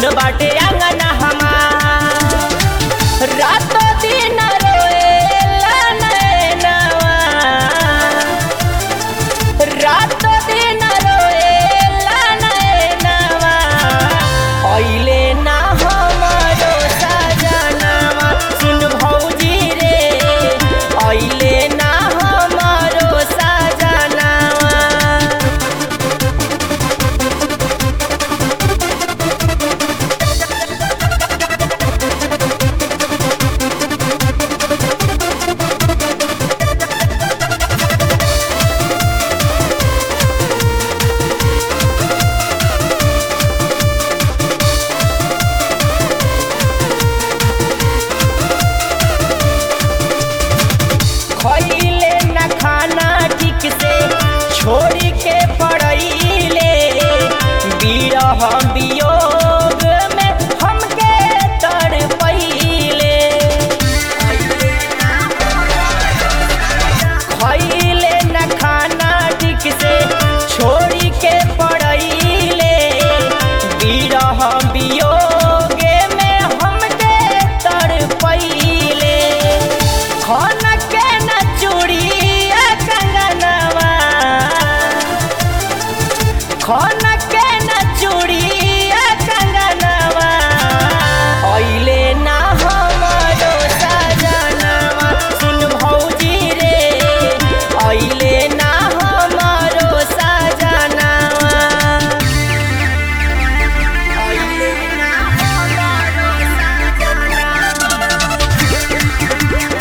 सुन बाटे आंगना हमार रातो दिन रोएला नैनवा रातो दिन रोएला नैनवा अइले ना हमरो सजनवा सुन भौजी रे अइले ना हमरो सजनवा खइले न खाना ठीक से छोड़ी के पड़ैले बिरह वियोग में हमके तड़पैले खइले न खाना ठीक से छोड़ी के पड़ैले बिरह वियोग में हमके तड़पैले खन के न चूड़िया कंगनवा खन के न चूड़िया कंगनवा अइले ना हमरो सजनवा सुन भौजी रे अइले ना हमरो सजनवा अइले ना हमरो सजनवा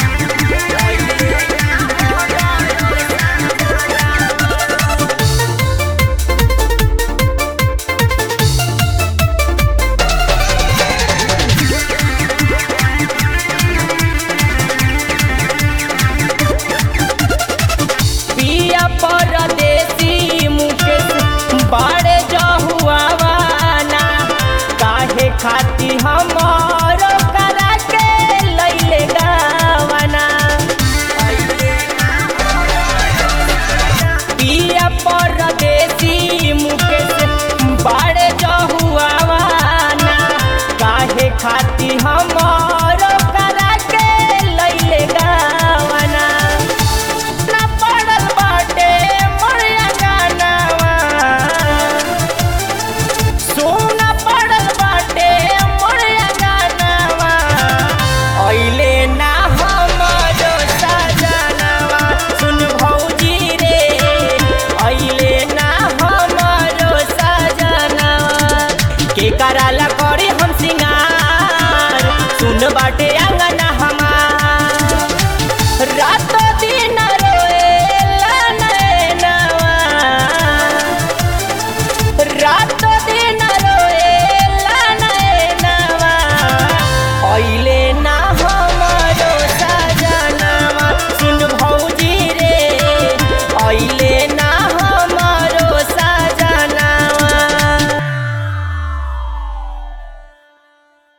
पिया परदेसी मुकेश बाड़े जहुआवाना काहे खाती हमर करा के लैले गावाना पिया परदेसी मुकेश बाड़े जहुआवाना काहे खाती हमर करा के लैले गावाना ना पड़ल बाटे मोरिया गानावा सोना पड़ल बाटे मोरिया गानावा अइले ना हमरो सजनवा सुन भौजी रे अइले ना हमरो सजनवा के कराला करी हम सिंगार